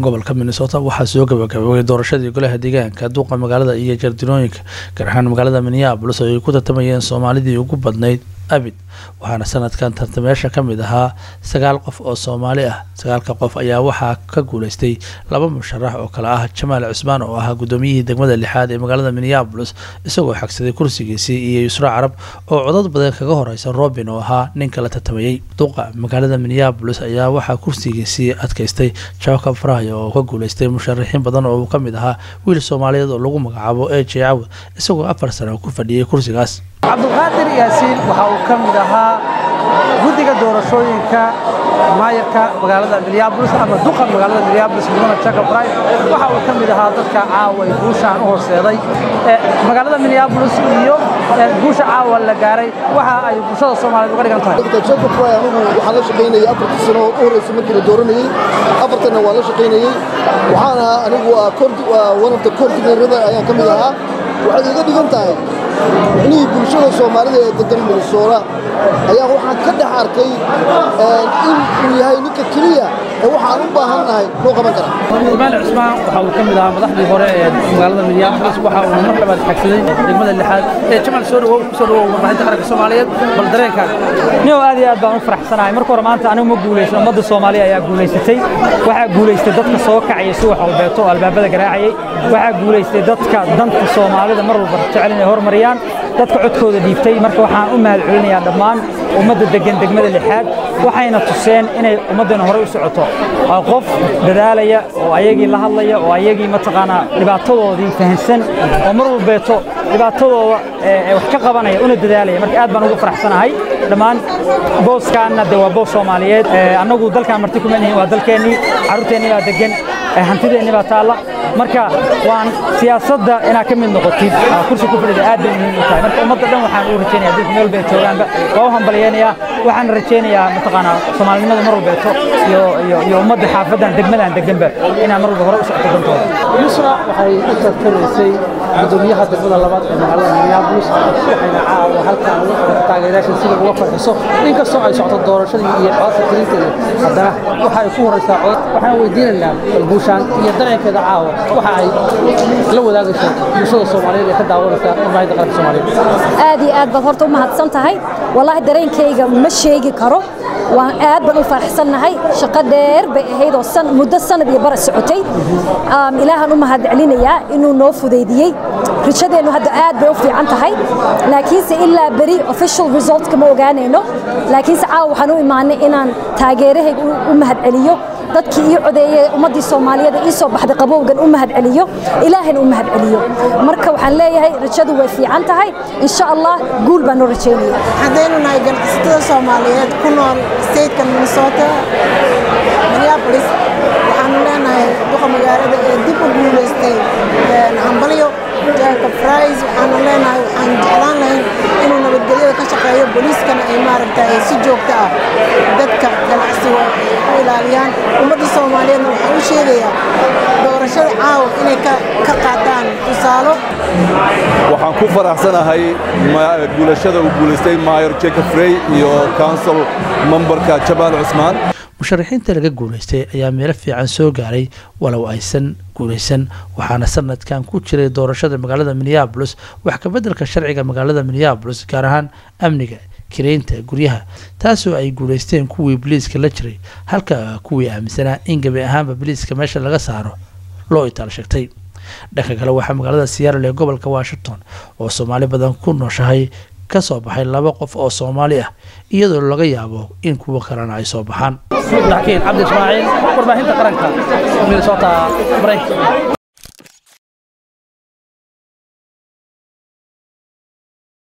gobolka minnesota waxaa soo gabagaboobay doorashadii golaha deegaanka duuqa magaalada iyo jardirooyinka gaar ahaan magaalada minneabolis oo ay ku tartamayeen soomaalidii ugu badnayd abid waxaana sanadkan tartameyaasha ka mid ahaa sagaal qof oo soomaali ah sagaalka qof ayaa waxaa ka guuleystay laba musharax oo kale ah jamaal cusmaan oo ahaa gudoomiyihii degmada lixaad ee magaalada minneabolis isagoo xagsaday kursigiisii iyo yusra carab oo codad badan kaga horeysa robin oo ahaa ninka la tartamayey duuqa magaalada minneabolis ayaa waxaa kursigiisii adkaystay jacob fry oo ka guuleystay musharaxiin badan oo uu ka mid ahaa wiil soomaaliyeed oo lagu magacaabo e j cawd isagoo afar sano ku fadhiyey kursigaas cabdulqaadir yaasiin waxa uu ka mid ahaa guddiga doorashooyinka maayarka magaalada minneabolis ama duqa magaalada minneabolis mudane jacob bry waxa uu ka mid ahaa dadka caawa ay guushaan u horseeday magaalada minneabolis iyo guusha caawa la gaaray waxa ay bulshada soomaaliyeed uga dhigan tahay jacob bry anigu waxaan la shaqaynayay afartii sano u horreysay markii la dooranayey afartanna waan la shaqaynayey waxaana anigu one of the coordinatorada ayaan ka mid ahaa waxay iga dhigan tahay micnihii bulshada soomaalida ee degan minnesota ayaa waxaan ka dhex arkay in uu yahay ninka keliya ee waxaan u baahannahay loo qaban kara jamaal cusmaan waxa uu ka mid ahaa madaxdii hore ee magaalada minneabolis waxa uu mar labaad xagsaday degmada lixaad ee jamaal soo dhawow kusoo dhawow warbaahinta qaranka soomaaliyeed bal dareenkaaga niyow aad iyo aad baan u faraxsanahay marka hore maanta anigu ma guulaysan ummadda soomaaliya ayaa guulaysatay waxaa guulaystay dadka soo kacaya si wax walbeeto oo albaabada garaacayay waxaa guulaystay dadka danta soomaalida mar walba jecel inay hormariyaan dadka codkooda dhiibtay marka waxaan u mahad celinayaa dhammaan ummadda degan degmada lixaad waxayna tuseen inay ummaddana horey u socoto qof dadaalaya oo ayagii la hadlaya oo ayagii mataqaanaa dhibaatadoodii fahansan oo mar walbeeto dhibaatadooda wax ka qabanaya una dadaalaya marka aad baan ugu faraxsanahay dhammaan booskaanna de waa boos soomaaliyeed annagu dalkaan marti kuma nihin waa dalkeennii carruurteennii baa degan hantideenni baa taalla marka waan siyaasadda inaad ka mid noqotid kursi ku fadhida aad bay muhiim u tahay marka ummadda dhan waxaan u rajaynaya dadka meel bay joogaanba waa u hambalyaynayaa waxaan rajaynayaa mataqaanaa soomaalinimada mar walbeeto iyo iyo iyo ummadda xaafaddan degmadan deganba inaan mar walba hore u socoto dantooda yusra waxay u tartamaysay gudoomiyaha degmada labaad ee magaalada minneabolis waxayna caawa halkaan uga qabatay taageerayaasha sida uga farxiso inkastoo ay socoto doorashadii iyo codadka tirinteeda haddana waxa ay ku horeysaa codad waxaan weydiinaynaa balguushaan iyo dareenkeeda caawa waxa ay la wadaagayso bulshada soomaaliyeed ee ka daawanaysa warbaahinta qaranka soomaaliyeed aad iyo aad baad horta u mahadsan tahay wallaahi dareenkayga ma sheegi karo waan aad baan u faraxsannahay shaqo dheer bay ahayd oo muddo sanad iyo bara socotay ilaahan u mahad celinayaa inuu noo fudaydiyey rajadeennu hadda aad bay u fiican tahay laakiinse ilaa beri official resultka ma ogaanayno laakiinse caawa waxaan u imaanay inaan taageerahayga u mahad celiyo dadkii ii codeeyey ummaddii soomaaliyeed ii soo baxday qabowgan u mahad celiyo ilaahayna u mahad celiyo marka waxaan leeyahay rajadu way fiican tahay insha allah guul baan noo rajaynaya haddaynu nahay ganacsatada soomaaliyeed ku nool stateka minnesota minneapolis waxaanu leenahay duqa magaalada ee dib u guulaystay hambalyo jacob fries waxaanu leenahay waxaan jeclaan lahayn inuu nabadgelyada ka shaqeeyo booliiskana ay maaragtay si joogto ah dadka ganacsiga u ilaaliyaan ummadda soomaaliyeedna waxaan u sheegayaa doorashada caawa inay ka qaataan tusaalo waxaan ku faraxsanahay guulashada uu guulaystay maayor jacob frey iyo council memberka jamaal cusmaan musharaxiinta laga guulaystay ayaa meelo fiican soo gaaray walow aysan guulaysan waxaana sanadkan ku jiray doorashada magaalada minneabolis wax kabeddelka sharciga magaalada minneabolis gaar ahaan amniga kireynta guryaha taasoo ay guulaysteen kuwii biliiska la jiray halka kuwii aaminsanaa in gabi ahaanba biliiska meesha laga saaro loo itaal sheegtay dhanka kale waxaa magaalada siyaarale ee gobolka washington oo soomaali badan ku nooshahay ka soo baxay laba qof oo soomaali ah iyadoo laga yaabo in kuwo kalena ay soo baxaan dakiin cabdi ismaaciil warbaahinta qaranka minnesota maraykanka